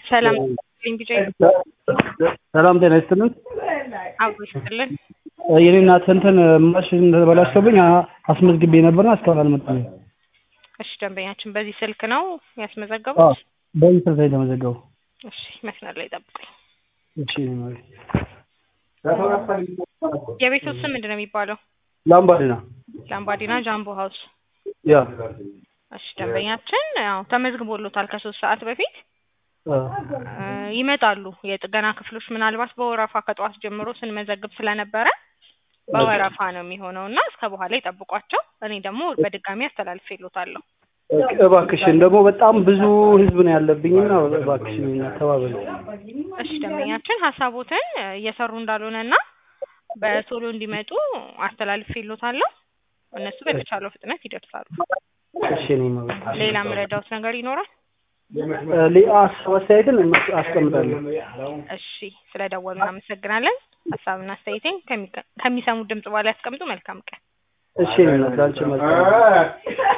ሰላም ቢጫ ሰላም ጤና ይስጥልን። አብሮ ይስጥልን። የኔ እናት እንትን ማሽን ተበላሽቶብኝ አ- አስመዝግቤ ነበርና እስካሁን አልመጣም። እሺ ደንበኛችን በዚህ ስልክ ነው አዎ ያስመዘገቡት? በዚህ ስልክ ላይ የተመዘገቡ። እሺ መስመር ላይ ጠብቁኝ። እሺ የኔ እናት። የቤቱ ስም ምንድን ነው የሚባለው? ላምባዲና ላምባዲና ጃምቦ ሀውስ። ያ እሺ ደንበኛችን ያው ተመዝግቦሎታል ከሶስት ሰዓት በፊት አ፣ እ፣ ይመጣሉ የጥገና ክፍሎች ምናልባት በወረፋ ከጠዋት ጀምሮ ስንመዘግብ ስለነበረ በወረፋ ነው የሚሆነው እና እስከ በኋላ ይጠብቋቸው። እኔ ደግሞ በድጋሚ አስተላልፌሎታለሁ። እባክሽን ደግሞ በጣም ብዙ ህዝብ ነው ያለብኝና እባክሽን ተባበል። እሺ ደንበኛችን ሀሳቦትን እ፣ እየሰሩ እንዳልሆነ እና በቶሎ እንዲመጡ አስተላልፌሎታለሁ። እነሱ በተቻለው ፍጥነት ይደርሳሉ። እሺ የኔ እናት። ሌላ የምረዳውት ነገር ይኖራል? እ፣ ሌላ ሀሳብ አስተያየትን አስቀምጣለሁ። እሺ ስለደወሉ እናመሰግናለን። ሀሳብና አስተያየቴን ከሚሰሙት ድምጽ በኋላ ያስቀምጡ። መልካም ቀን። እሺ የኔ እናት ላንቺ መልካም